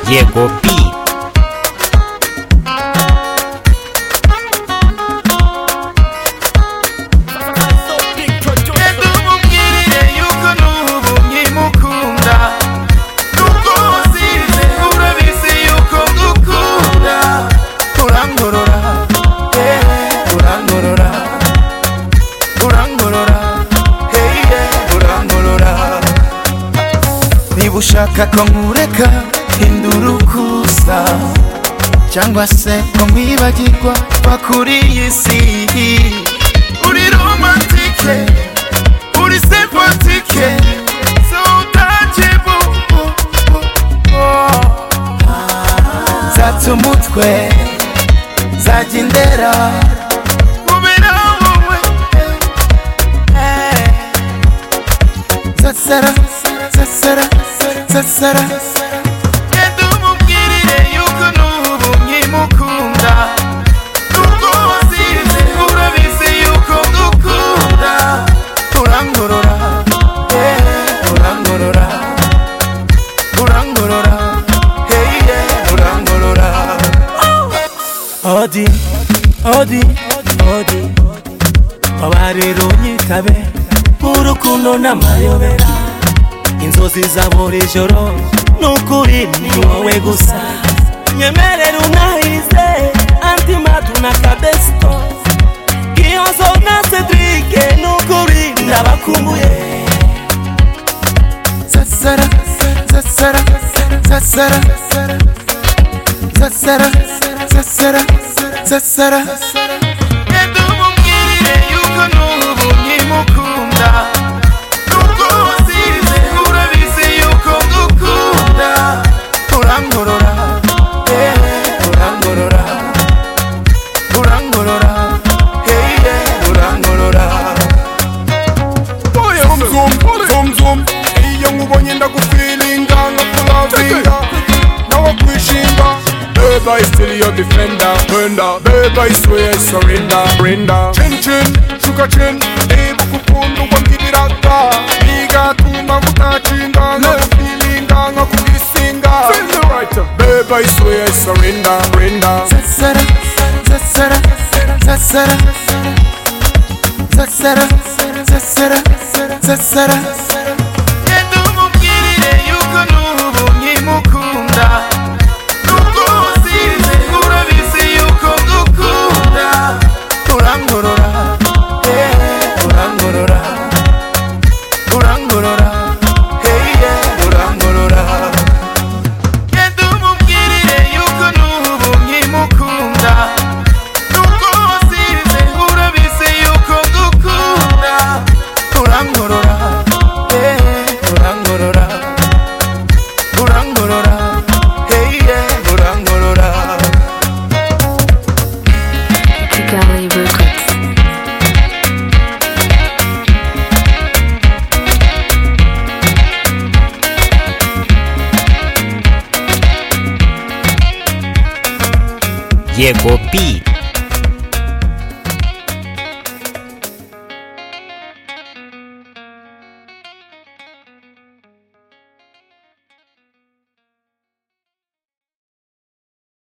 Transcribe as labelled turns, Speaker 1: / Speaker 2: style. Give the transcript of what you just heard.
Speaker 1: Llegó Pi.
Speaker 2: ndamubwirire yuko n'ubu nkimukunda nubwo wasinze urabizi yuko ngukunda urangorora yewe urangorora urangorora hey yeah, urangorora niba ushaka ko nkureka hindura uko usa cyangwa se ko nkwibagirwa va kuri iyi si uri romantike uri sempatike so utakibubu zatse umutwe zajya indera kubera wowe zasara zasara zasara genda umubwirire yuko n'ubu nkimukunda nubwo wasinze urabizi yuko ngukunda urangorora yeah, urangorora urangorora hey yeah, urangorora odi odi odi baba rero unyitabe urukundo n'amayobera inzozi za buri joro n'ukuri ni wowe gusa nyemerera unahize antimadu na kadesto gihozo na cedrike n'ukuri ndabakumbuye zasara zasara zasara zasara zasara zasara genda umubwirire yuko n'ubu nkimukunda nubwo wasinze urabizi yuko ngukunda urangorora yewe urangorora urangorora hey yeah, urangorora
Speaker 3: Zoom, zoom, zoom Iyo nkubonye ndagufilinga Ndakulavinga Nawe kwishinga Babe I still your defender Defender. Babe I swear I surrender Surrender. Chin chin Shuka chin Niba ukukunda uko mbibirata Bigatuma ngutakinga Ndagufilinga Nkakugisinga Babe I swear I surrender Surrender.
Speaker 2: zasara zasara zasara zasara zasara zasara genda umubwirire yuko n'ubu nkimukunda nubwo wasinze urabizi yuko ngukunda urangorora yewe urangorora urangorora hey yeah, urangorora genda umubwirire yuko n'ubu nkimukunda nubwo wasinze urabizi yuko ngukunda urangorora yewe urangorora urangorora hey yeah, urangorora
Speaker 4: Kigali Records.
Speaker 1: Llegó Pi.